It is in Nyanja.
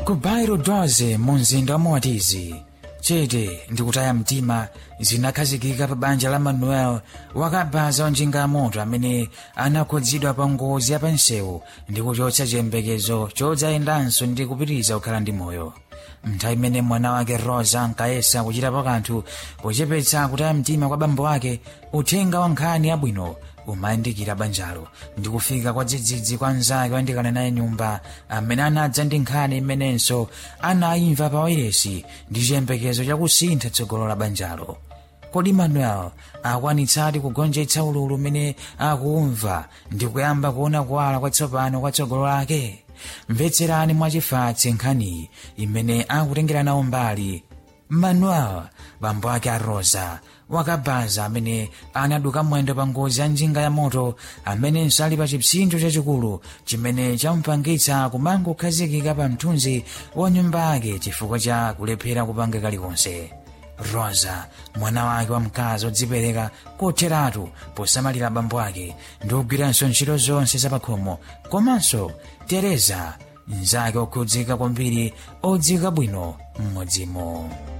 ku bairo 12 mu mzinda wa moatizi chete ndikutaya mtima zinakhazikika pa banja la manuel wakabaza njinga ya moto amene anakhudzidwa pa ngozi ya pansewu ndi kuchotsa chiyembekezo chodzayendanso ndi kupitiriza kukhala ndi moyo nthawi imene mwana wake rosa ankayesa kuchitapo kanthu pochepetsa kutaya mtima kwa bambo ake uthenga wa nkhani yabwino umayandikira banjalo ndi kufika kwa dzidzidzi kwa mnzake wandikana naye nyumba amene anadza ndi nkhani imenenso anayimva pa wairesi ndi chiyembekezo chakusintha tsogolo la banjalo kodi manuel akwanitsadi kugonjetsa ululu umene akumva ndi kuyamba kuona kuwala kwatsopano kwa tsogolo lake mvetserani mwachifatse nkhaniyi imene akutengera nawo mbali manuel bambo ake a rosa wakabaza amene anaduka mwendo pa ngozi ya njinga ya moto amenenso ali pa chipsinjo chachikulu chimene chamupangitsa kumangokhazikika pa mthunzi wa nyumba yake chifukwa cha kulephera kupanga kalikonse rosa mwana wake wamkazi odzipereka kotheratu posamalira bambo ake ndi kugwiranso ntchito zonse zapakhomo komanso tereza mnzake okhudzika kwambiri odzika bwino m'modzimo